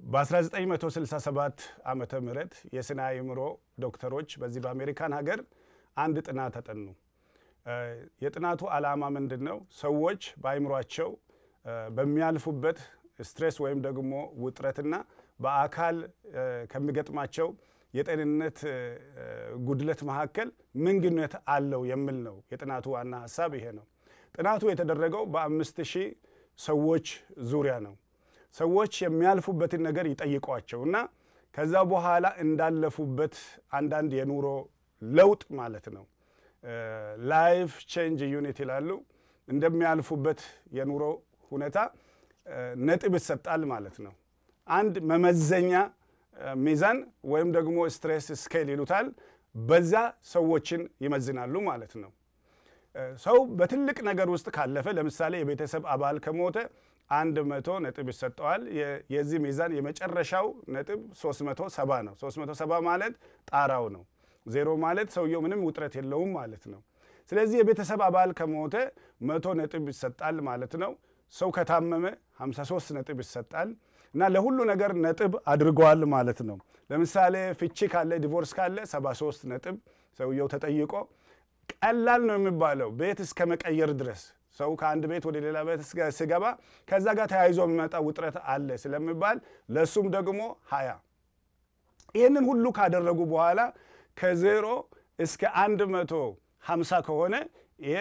በ1967 ዓመተ ምህረት የስነ አእምሮ ዶክተሮች በዚህ በአሜሪካን ሀገር አንድ ጥናት ተጠኑ። የጥናቱ ዓላማ ምንድን ነው? ሰዎች በአእምሯቸው በሚያልፉበት ስትሬስ ወይም ደግሞ ውጥረትና በአካል ከሚገጥማቸው የጤንነት ጉድለት መካከል ምን ግንኙነት አለው የሚል ነው። የጥናቱ ዋና ሀሳብ ይሄ ነው። ጥናቱ የተደረገው በአምስት ሺህ ሰዎች ዙሪያ ነው። ሰዎች የሚያልፉበትን ነገር ይጠይቋቸው እና ከዛ በኋላ እንዳለፉበት አንዳንድ የኑሮ ለውጥ ማለት ነው ላይፍ ቼንጅ ዩኒት ይላሉ። እንደሚያልፉበት የኑሮ ሁኔታ ነጥብ ይሰጣል ማለት ነው። አንድ መመዘኛ ሚዛን ወይም ደግሞ ስትሬስ ስኬል ይሉታል። በዛ ሰዎችን ይመዝናሉ ማለት ነው። ሰው በትልቅ ነገር ውስጥ ካለፈ ለምሳሌ የቤተሰብ አባል ከሞተ አንድ መቶ ነጥብ ይሰጠዋል። የዚህ ሚዛን የመጨረሻው ነጥብ 370 ነው። 370 ማለት ጣራው ነው። ዜሮ ማለት ሰውየው ምንም ውጥረት የለውም ማለት ነው። ስለዚህ የቤተሰብ አባል ከሞተ መቶ ነጥብ ይሰጣል ማለት ነው። ሰው ከታመመ 53 ነጥብ ይሰጣል እና ለሁሉ ነገር ነጥብ አድርገዋል ማለት ነው። ለምሳሌ ፍቺ ካለ ዲቮርስ ካለ 73 ነጥብ ሰውየው ተጠይቆ ቀላል ነው የሚባለው ቤት እስከ መቀየር ድረስ ሰው ከአንድ ቤት ወደ ሌላ ቤት ሲገባ ከዛ ጋር ተያይዞ የሚመጣ ውጥረት አለ ስለሚባል ለእሱም ደግሞ ሀያ ይህንን ሁሉ ካደረጉ በኋላ ከዜሮ እስከ አንድ መቶ ሀምሳ ከሆነ ይሄ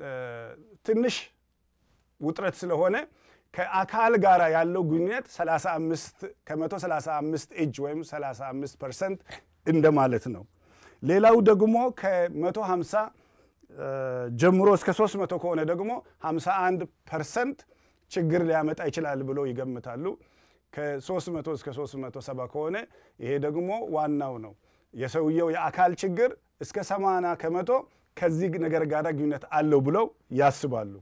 ትንሽ ውጥረት ስለሆነ ከአካል ጋር ያለው ግንኙነት 35 ከመቶ 35 እጅ ወይም 35 ፐርሰንት እንደማለት ነው። ሌላው ደግሞ ከመቶ 50 ጀምሮ እስከ 300 ከሆነ ደግሞ 51 ፐርሰንት ችግር ሊያመጣ ይችላል ብሎ ይገምታሉ። ከ300 እስከ 370 ከሆነ ይሄ ደግሞ ዋናው ነው። የሰውየው የአካል ችግር እስከ 80 ከመቶ ከዚህ ነገር ጋር ግንኙነት አለው ብለው ያስባሉ።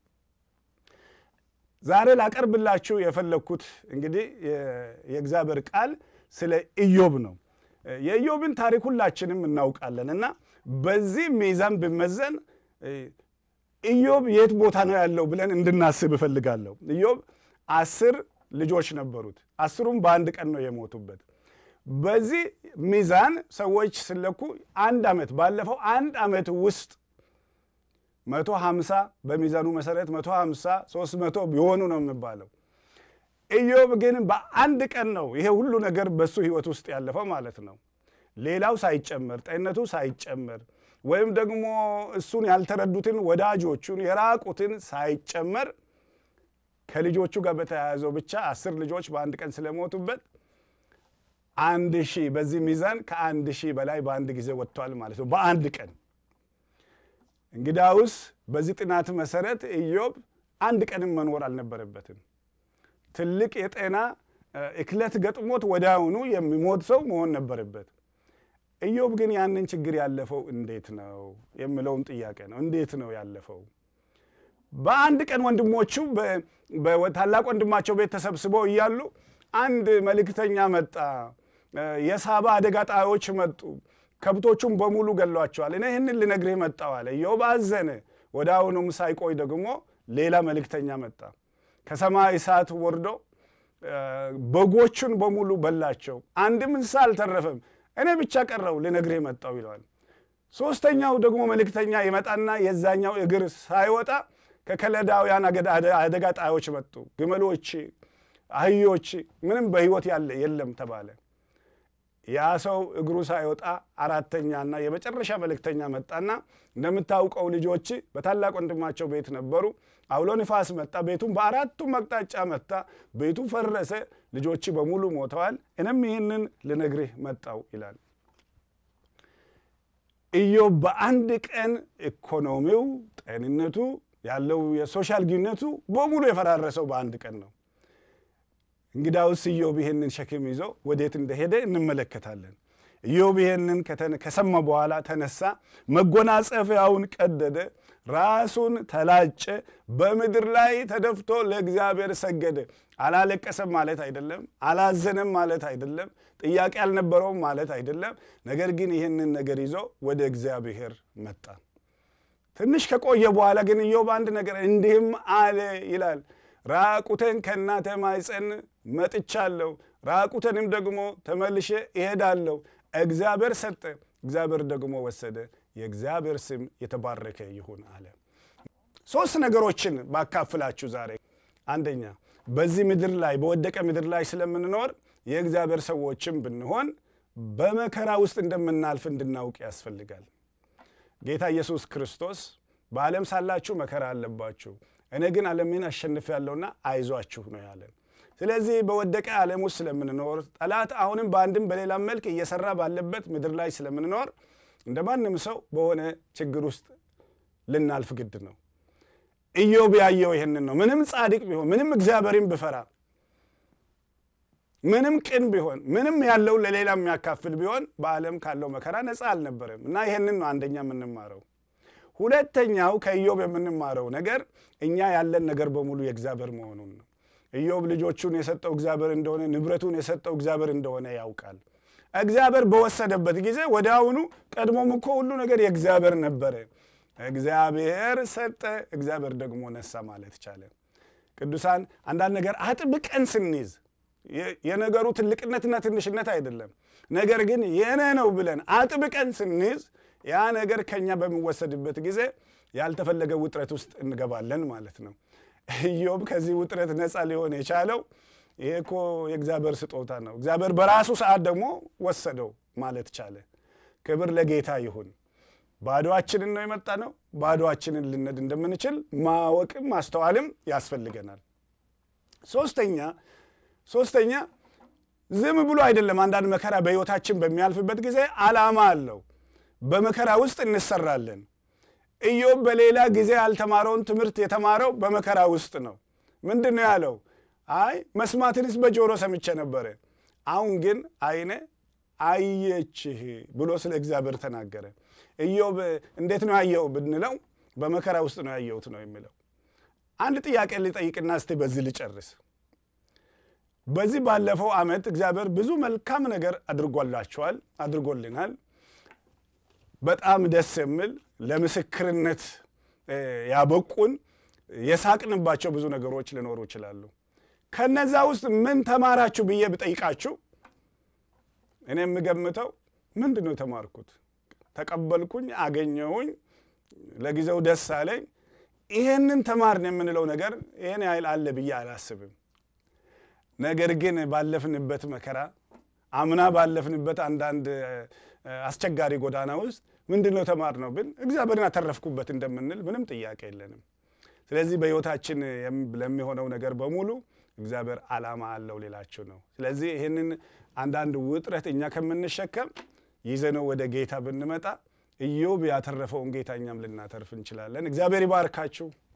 ዛሬ ላቀርብላችሁ የፈለግኩት እንግዲህ የእግዚአብሔር ቃል ስለ ኢዮብ ነው። የኢዮብን ታሪክ ሁላችንም እናውቃለን እና በዚህ ሚዛን ብመዘን ኢዮብ የት ቦታ ነው ያለው ብለን እንድናስብ እፈልጋለሁ። ኢዮብ አስር ልጆች ነበሩት። አስሩም በአንድ ቀን ነው የሞቱበት። በዚህ ሚዛን ሰዎች ስለኩ አንድ ዓመት ባለፈው አንድ ዓመት ውስጥ መቶ ሀምሳ በሚዛኑ መሰረት መቶ ሀምሳ ሶስት መቶ ቢሆኑ ነው የሚባለው። ኢዮብ ግን በአንድ ቀን ነው ይሄ ሁሉ ነገር በሱ ህይወት ውስጥ ያለፈው ማለት ነው። ሌላው ሳይጨመር ጤንነቱ ሳይጨመር ወይም ደግሞ እሱን ያልተረዱትን ወዳጆቹን የራቁትን ሳይጨመር ከልጆቹ ጋር በተያያዘው ብቻ አስር ልጆች በአንድ ቀን ስለሞቱበት አንድ ሺህ በዚህ ሚዛን ከአንድ ሺህ በላይ በአንድ ጊዜ ወጥቷል ማለት ነው በአንድ ቀን። እንግዳውስ በዚህ ጥናት መሰረት ኢዮብ አንድ ቀንም መኖር አልነበረበትም። ትልቅ የጤና እክለት ገጥሞት ወዲያውኑ የሚሞት ሰው መሆን ነበረበት። ኢዮብ ግን ያንን ችግር ያለፈው እንዴት ነው የሚለውን ጥያቄ ነው። እንዴት ነው ያለፈው? በአንድ ቀን ወንድሞቹ በታላቅ ወንድማቸው ቤት ተሰብስበው እያሉ አንድ መልእክተኛ መጣ። የሳባ አደጋ ጣዮች መጡ፣ ከብቶቹም በሙሉ ገሏቸዋል። እኔ ይህንን ልነግርህ መጣሁ አለ። ኢዮብ አዘነ። ወደ አሁኑም ሳይቆይ ደግሞ ሌላ መልእክተኛ መጣ። ከሰማይ እሳት ወርዶ በጎቹን በሙሉ በላቸው፣ አንድም እንስሳ አልተረፈም። እኔ ብቻ ቀረው ልነግርህ መጣሁ ይለዋል። ሶስተኛው ደግሞ መልእክተኛ ይመጣና የዛኛው እግር ሳይወጣ ከከለዳውያን አደጋ ጣዮች መጡ። ግመሎች፣ አህዮች፣ ምንም በሕይወት ያለ የለም ተባለ። ያ ሰው እግሩ ሳይወጣ አራተኛና የመጨረሻ መልእክተኛ መጣና እንደምታውቀው ልጆች በታላቅ ወንድማቸው ቤት ነበሩ። አውሎ ንፋስ መጣ፣ ቤቱን በአራቱም አቅጣጫ መታ፣ ቤቱ ፈረሰ፣ ልጆች በሙሉ ሞተዋል። እኔም ይህንን ልነግርህ መጣው ይላል። ኢዮብ በአንድ ቀን ኢኮኖሚው፣ ጤንነቱ፣ ያለው የሶሻል ግንኙነቱ በሙሉ የፈራረሰው በአንድ ቀን ነው። እንግዳውስ ኢዮብ ይህንን ሸክም ይዞ ወዴት እንደሄደ እንመለከታለን። ኢዮብ ይህንን ከሰማ በኋላ ተነሳ፣ መጎናጸፊያውን ቀደደ፣ ራሱን ተላጨ፣ በምድር ላይ ተደፍቶ ለእግዚአብሔር ሰገደ። አላለቀሰም ማለት አይደለም፣ አላዘነም ማለት አይደለም፣ ጥያቄ አልነበረውም ማለት አይደለም። ነገር ግን ይህንን ነገር ይዞ ወደ እግዚአብሔር መጣ። ትንሽ ከቆየ በኋላ ግን ኢዮብ አንድ ነገር እንዲህም አለ ይላል ራቁቴን ከእናተ ማኅፀን መጥቻለሁ፣ ራቁቴንም ደግሞ ተመልሼ እሄዳለሁ። እግዚአብሔር ሰጠ፣ እግዚአብሔር ደግሞ ወሰደ። የእግዚአብሔር ስም የተባረከ ይሁን አለ። ሶስት ነገሮችን ባካፍላችሁ ዛሬ። አንደኛ በዚህ ምድር ላይ በወደቀ ምድር ላይ ስለምንኖር የእግዚአብሔር ሰዎችም ብንሆን በመከራ ውስጥ እንደምናልፍ እንድናውቅ ያስፈልጋል። ጌታ ኢየሱስ ክርስቶስ በዓለም ሳላችሁ መከራ አለባችሁ፣ እኔ ግን ዓለምን አሸንፌአለሁና አይዟችሁ ነው ያለን። ስለዚህ በወደቀ ዓለም ውስጥ ስለምንኖር ጠላት አሁንም በአንድም በሌላም መልክ እየሰራ ባለበት ምድር ላይ ስለምንኖር እንደ ማንም ሰው በሆነ ችግር ውስጥ ልናልፍ ግድ ነው። ኢዮብ ያየው ይህንን ነው። ምንም ጻድቅ ቢሆን፣ ምንም እግዚአብሔርን ብፈራ፣ ምንም ቅን ቢሆን፣ ምንም ያለው ለሌላ የሚያካፍል ቢሆን በዓለም ካለው መከራ ነፃ አልነበረም እና ይህንን ነው አንደኛ የምንማረው። ሁለተኛው ከኢዮብ የምንማረው ነገር እኛ ያለን ነገር በሙሉ የእግዚአብሔር መሆኑን ነው። ኢዮብ ልጆቹን የሰጠው እግዚአብሔር እንደሆነ፣ ንብረቱን የሰጠው እግዚአብሔር እንደሆነ ያውቃል። እግዚአብሔር በወሰደበት ጊዜ ወዲያውኑ ቀድሞም እኮ ሁሉ ነገር የእግዚአብሔር ነበረ። እግዚአብሔር ሰጠ፣ እግዚአብሔር ደግሞ ነሳ ማለት ቻለ። ቅዱሳን አንዳንድ ነገር አጥብቀን ስንይዝ የነገሩ ትልቅነትና ትንሽነት አይደለም፣ ነገር ግን የኔ ነው ብለን አጥብቀን ስንይዝ ያ ነገር ከኛ በሚወሰድበት ጊዜ ያልተፈለገ ውጥረት ውስጥ እንገባለን ማለት ነው። ኢዮብ ከዚህ ውጥረት ነፃ ሊሆን የቻለው ይሄ እኮ የእግዚአብሔር ስጦታ ነው፣ እግዚአብሔር በራሱ ሰዓት ደግሞ ወሰደው ማለት ቻለ። ክብር ለጌታ ይሁን። ባዶአችንን ነው የመጣ ነው። ባዶአችንን ልነድ እንደምንችል ማወቅም ማስተዋልም ያስፈልገናል። ሶስተኛ ሶስተኛ ዝም ብሎ አይደለም። አንዳንድ መከራ በሕይወታችን በሚያልፍበት ጊዜ ዓላማ አለው። በመከራ ውስጥ እንሰራለን። ኢዮብ በሌላ ጊዜ ያልተማረውን ትምህርት የተማረው በመከራ ውስጥ ነው። ምንድን ነው ያለው? አይ መስማትንስ በጆሮ ሰምቼ ነበረ፣ አሁን ግን ዓይኔ አየችህ ብሎ ስለ እግዚአብሔር ተናገረ። ኢዮብ እንዴት ነው ያየው ብንለው በመከራ ውስጥ ነው ያየሁት ነው የሚለው። አንድ ጥያቄ ልጠይቅና እስቲ በዚህ ልጨርስ። በዚህ ባለፈው ዓመት እግዚአብሔር ብዙ መልካም ነገር አድርጎላችኋል፣ አድርጎልናል። በጣም ደስ የሚል ለምስክርነት ያበቁን የሳቅንባቸው ብዙ ነገሮች ሊኖሩ ይችላሉ። ከነዛ ውስጥ ምን ተማራችሁ ብዬ ብጠይቃችሁ እኔ የምገምተው ምንድን ነው የተማርኩት? ተቀበልኩኝ፣ አገኘሁኝ፣ ለጊዜው ደስ አለኝ። ይሄንን ተማርን የምንለው ነገር ይሄን ያህል አለ ብዬ አላስብም። ነገር ግን ባለፍንበት መከራ አምና ባለፍንበት አንዳንድ አስቸጋሪ ጎዳና ውስጥ ምንድን ነው ተማር ነው ብል እግዚአብሔርን አተረፍኩበት እንደምንል ምንም ጥያቄ የለንም። ስለዚህ በሕይወታችን ለሚሆነው ነገር በሙሉ እግዚአብሔር ዓላማ አለው ሌላችሁ ነው። ስለዚህ ይህንን አንዳንድ ውጥረት እኛ ከምንሸከም ይዘነው ወደ ጌታ ብንመጣ ኢዮብ ያተረፈውን ጌታ እኛም ልናተርፍ እንችላለን። እግዚአብሔር ይባርካችሁ።